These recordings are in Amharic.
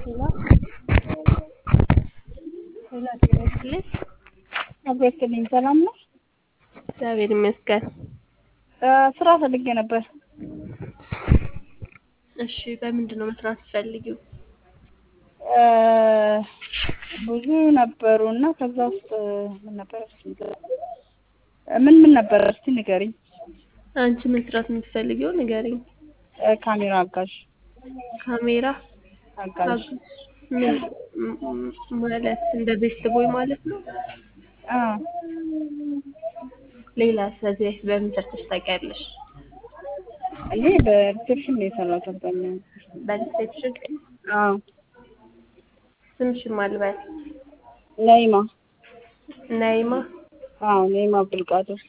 ሄሎ ሄሎ ጤና ይስጥልኝ። አብሮስትልኝ ሰላም ነው። እግዚአብሔር ይመስገን። ስራ ፈልጌ ነበር። እሺ በምንድን ነው መስራት ትፈልጊው? ብዙ ነበሩ እና ከዛ ውስጥ ምን ነበር ምን ምን ነበር እስቲ ንገሪኝ። አንቺ መስራት የምትፈልጊው ንገሪኝ። ካሜራ አጋዥ ካሜራ አጋዥ ምን ም- ማለት እንደ ቤስት ቦይ ማለት ነው? አ ሌላ ስለዚህ በፊት በምን ሰርተሽ ታውቂያለሽ? እኔ በሪሴፕሽን ነው የሰራሁት አብዛኛው። በሪሴፕሽን አዎ ስምሽን ማልበል ነይማ ናይማ አዎ ነይማ አብዱልቃድር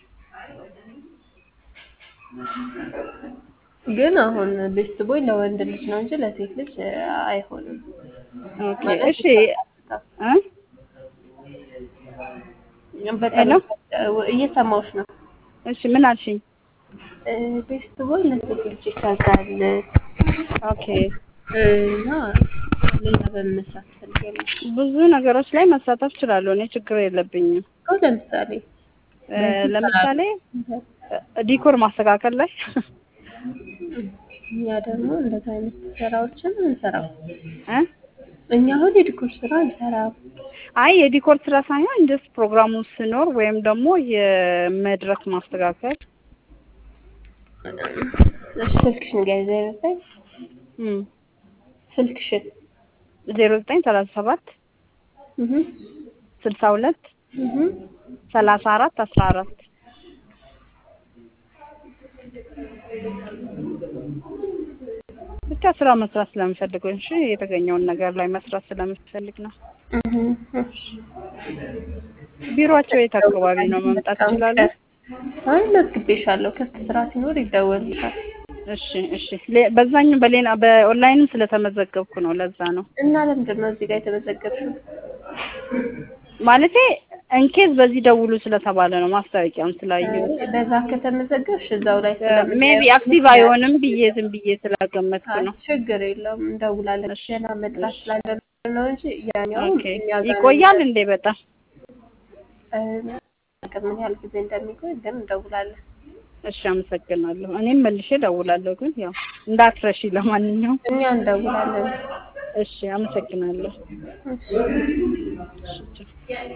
ግን አሁን ቤስት ቦይ ለወንድ ልጅ ነው እንጂ ለሴት ልጅ አይሆንም። ኦኬ ማለት እሺ እ በጣም ሄሎ? እየሰማሁሽ ነው። እሺ ምን አልሽኝ? እ ቤስት ቦይ ለሴት ልጅ ይሰራል ኦኬ እና ሌላ በምን መስራት ትፈልጊያለሽ? ብዙ ነገሮች ላይ መሳተፍ እችላለሁ። እኔ ችግር የለብኝም። አሁን ለምሳሌ እ ለምሳሌ እ ዲኮር ማስተካከል ላይ እኛ ደግሞ እንደዚህ አይነት ስራዎችን እንሰራው። እ እኛ አሁን የዲኮር ስራ እንሰራም። አይ የዲኮር ስራ ሳይሆን እንደስ ፕሮግራሙ ሲኖር ወይም ደግሞ የመድረክ ማስተካከል እሺ ስልክሽን ንገሪኝ። ዜሮ ዘጠኝ እም ስልክሽን ዜሮ ዘጠኝ ሰላሳ ሰባት እህ ስልሳ ሁለት እህ ሰላሳ አራት አስራ አራት ብቻ ስራ መስራት ስለምፈልግ እሺ የተገኘውን ነገር ላይ መስራት ስለምፈልግ ነው። እህ እሺ ቢሮአቸው የት አካባቢ ነው? መምጣት እችላለሁ? አይ መዝግቤሻለሁ። ክፍት ስራ ሲኖር ይደወልልሻል። እሺ እሺ ሌ- በዛኛው በሌላ በኦንላይንም ስለተመዘገብኩ ነው። ለዛ ነው እና ለምንድን ነው እዚህ ጋር የተመዘገብሽው? ማለቴ እንኬዝ በዚህ ደውሉ ስለተባለ ነው ማስታወቂያውን ስላየሁ በዛ ከተመዘገብሽ እዛው ላይ ሜቢ አክቲቭ አይሆንም ብዬ ዝም ብዬ ስላገመትኩ ነው። ችግር የለውም እንደውላለን። ገና መጥራት ስላለ ነው እንጂ ያኛው ኦኬ እኛ ጋር ይቆያል እንዴ? በጣም እ፣ ምን ያህል ጊዜ እንደሚቆይ ግን እንደውላለን። እሺ፣ አመሰግናለሁ። እኔም መልሼ ደውላለሁ፣ ግን ያው እንዳትረሺ። ለማንኛውም እኛ እንደውላለን። እሺ፣ አመሰግናለሁ። እሺ። እሺ፣ ቻው።